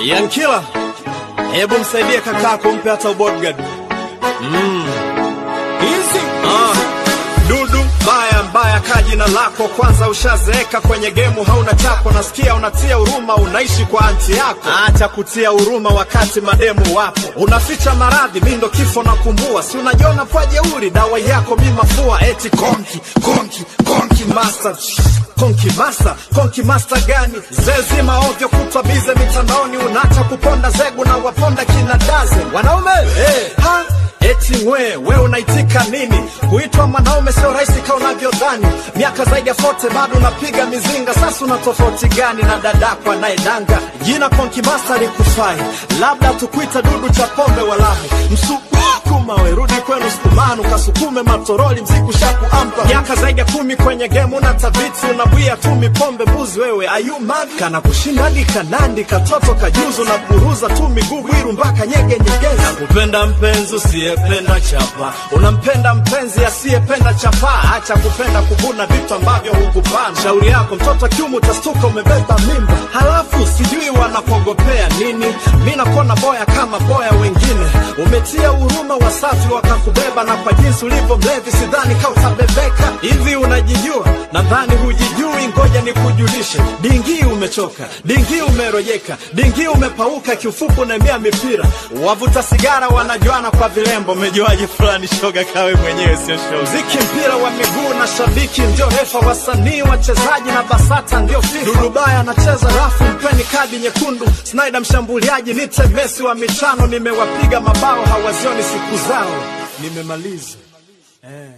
Yankila, hebu msaidie kakako, mpe hata bodyguard. Mm. Easy. Ah. Dudu mbaya mbaya, kaa jina lako kwanza. Ushazeeka kwenye gemu, hauna chako. Nasikia unatia huruma, unaishi kwa anti yako. Acha kutia huruma wakati mademu wapo. Unaficha maradhi, mi ndo kifo nakumbua. Si unajiona kwa jeuri, dawa yako mi mafua. Eti konki konki konki master Konki master, konki master gani? Zezima ovyo kutwa bize mitandaoni, unaacha kuponda zegu na waponda kina daze wanaume hey. ha? Eti we, we unaitika nini? Kuitwa mwanaume sio rahisi kama unavyodhani. Miaka zaidi ya fote bado unapiga mizinga. Sasa una tofauti gani na dadako anayedanga? Jina Konki Master likufai, labda tukuita dudu cha pombe walahi. Msukuma we, rudi kwenu sukumanu, kasukume matoroli, mziku shaku ampa. Miaka zaidi ya kumi kwenye game una tabiti, unabwia tu mipombe mbuzi wewe. Ayu mad kana kushinda hadi kanandi, katoto kajuzu na kuruza tu miguu bwiru mpaka nyege nyegezi. Kupenda mpenzi usiyependa chapa, unampenda mpenzi asiyependa chapa. Acha kupenda kuvuna vitu ambavyo hukupanda. Shauri yako mtoto kiumu, utastuka umebeba mimba, halafu sijui wanakogopea nini. Mi nakuona boya kama boya wengine, umetia huruma wasafi wakakubeba, na kwa jinsi ulivyo mlevi, sidhani ka utabebeka. Hivi unajijua? Nadhani hujijui, ngoja nikujulishe. Dingi umechoka, dingi umerojeka, dingi umepauka, kiufupi unaemea mipira. Wavuta sigara wanajuana kwa vilembo, umejuaje fulani shoga kawe mwenyewe sio shoga. Mziki mpira wa miguu na shabiki ndio refa, wasanii wachezaji na BASATA ndio FIFA. Dudubaya anacheza rafu, mpeni kadi nyekundu. Snyder mshambuliaji, nite Messi wa michano, nimewapiga mabao hawazioni siku zao. Nimemaliza eh.